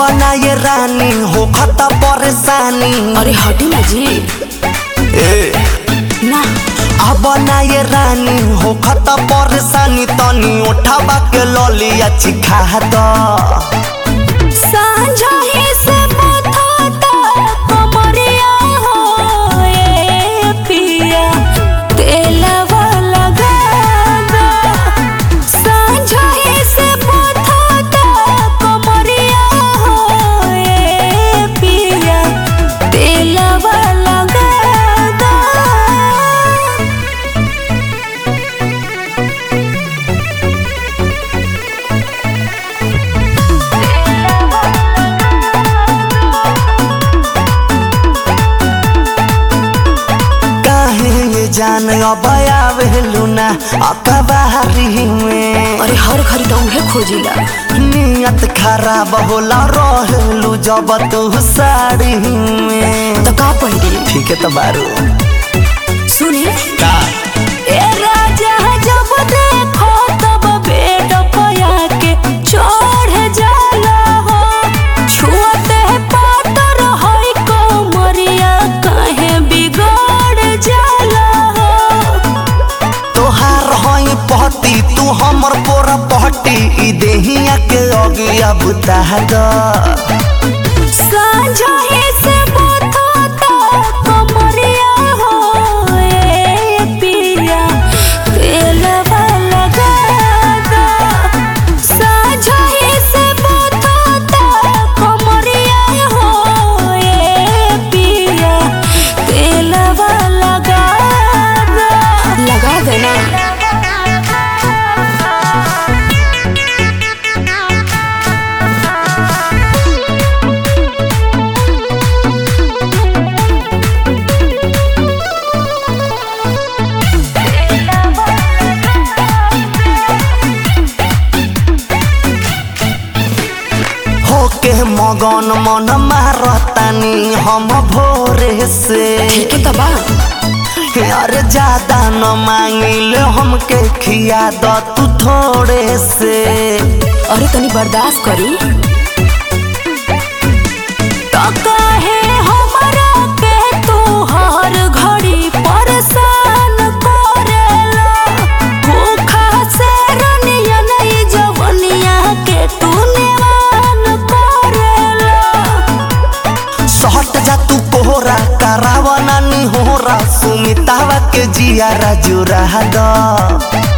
ना ये रानी हो खता परेशानी अरे हटी ना जी ए ना अब ना ये रानी हो खता परेशानी तनी उठावा के ललिया चिखा द सांझा ही से बथाता कमरिया हो ए पिया तेलवा लगा दो सांझा ही से बथाता कमरिया हो ए पिया तेलवा लगा दो काहे ये जान अब आवेलू ना अकबारी में अरे हर घड़ी तो उहे खोजिला नियत खराब होला रहलू जब तू साड़ी में तो का पहिरी ठीक है तो बारू सुनी का ए राजा जब देखो तब बेड पया के चढ़ जाला हो छुअते पातर होई कोमरिया काहे बिगड़ जाला हो तोहार हई पहटी तू हमर पोरा पहटी ई देहिया के अगिया बुता द सांझा ही से बथाता कमरिया हो ए पिया तेलवा लगा दो सांझा ही से बथाता कमरिया हो ए पिया तेलवा लगा दो लगा देना होके मगन मन मारतानी हम भोरे से ठीक है तबा अरे ज्यादा न मांगिल हमके खिया द तू थोड़े से अरे तनी बर्दाश्त करी तो काहे हमरा के तू हर घड़ी परेशान करेला भूखा से रनिया नहीं जवनिया के तू नेवान करेला सहट जा तू कोहरा करावा नानी होरा सुमितावा के जिया जुरा द